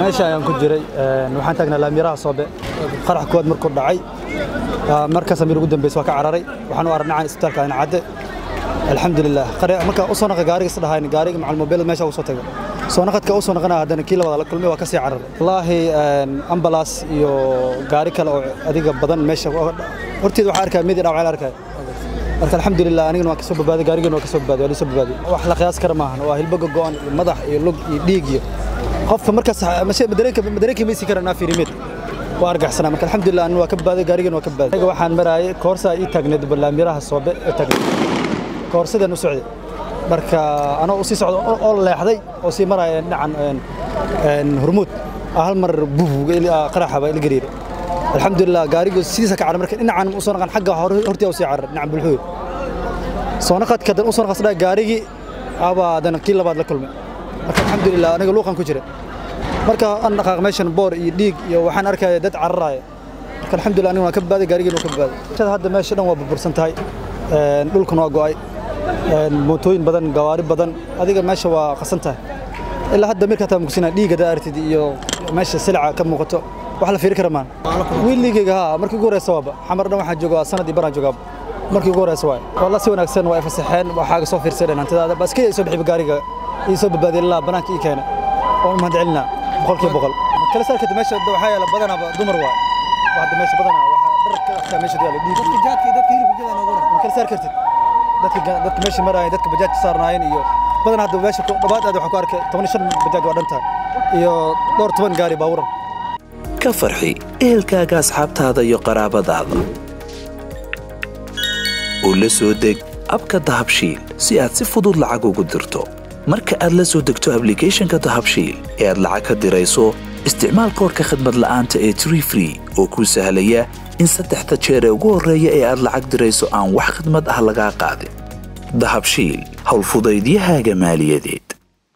meesha ayaan ku jiray waxaan taagnaa laamiraha soobe qarax kuwaad markuu dhacay markaas amiir ugu dambeys waa ka cararay waxaan u arnacaan isbitaalka ayna cadde alxamdulilah marka u soo naqa gaariga isdhahayn gaariga macal mobil meesha ugu soo taga soo naqadka u soo naqanaa haddana kii labaad la kulmay waa ka sii cararay wallaahi ambalaas iyo gaari kale oo adiga badan meesha horteed waxaa arkaya midi dhaawacay la arkaya marka alxamdulilah anigana waan ka soo badbaaday gaarigana waa ka soo badbaaday waa la soo badbaaday wax la qiyaas kara maahan waa hilbaga go'an iyo madax iyo lug iyo dhiig iyo qofka markaas madareenka maysi kara naa fiirimeed waa argaxsanaa marka alxamdulilah anu waa ka badbaaday gaarigana waa ka badbaaday aniga waxaan maraayay koorsaa ii taagneed balaamiraha soobe ee taagneed koorsadaan u socday marka anoo u sii socdo oo leexday oo sii maraya dhinacan hormuud hal mar buuga qaraxaba ila gariiray alxamdulilah gaarigu sidiisa ka carar marka dhinacan u soo naqan xagga hortii u sii carar dhinacan bulxuud soo naqadka dan u soo naqasdhaa gaarigii abaa dan kii labaad la kulmay marka alxamdulilah aniga luuqan ku jira marka an dhaqaaq meeshan boor iyo dhiig iyo waxaan arkaya dad cararaya marka alxamdulilah aniga waan ka badbaaday gaarigiina waa ka badbaaday hadda meesha dhan waa burbursan tahay dhulkan waa go'ay mootooyin badan gawaari badan adiga meesha waa qasan tahay ilaa hadda mirka taa mukusina dhiiga daartid iyo meesha silca ka muuqato wax la fiiri kara maan wiiligayga haa markii ugu horeysa waaba xamar dhan waxaan joogaa sanadii baraan joogaa markii ugu horeysa waay walla si wanaagsan waa fasaxeen waxaaga soo fiirsadeen hantidaada baskii ay soo bixiba gaariga ii soo badbaadiyay ilaa banaanka ii keena oon mahad celinaa boqolkiiba boqol kala saarkata meesha waxaa yaala badanaaba dumar waay hadda meesha badanaa waxaa dharka meesha yaala dhiig kala saar kartid dadka meesha maraayeen dadka bajaajka saarnaayeen iyo badan hadda meesha dhabaad aad waxaan ku arkay toban shan bajaaj waa dhantahay iyo dhowr toban gaari baaburan ka farxi ehelkaaga asxaabtaada iyo qaraabadaada oo la soo deg abka dahabshiil si aad si fudud lacag ugu dirto marka aad la soo degto ablicathonka dahabshiil ee aad lacag ka dirayso isticmaal koorka khadmad la'aanta ee tree free oo kuu sahlaya in saddexda jeer ee ugu horreeya ee aad lacag dirayso aan wax khidmad ah lagaa qaadin dahabshiil howlfudaydiyahaaga maaliyadeed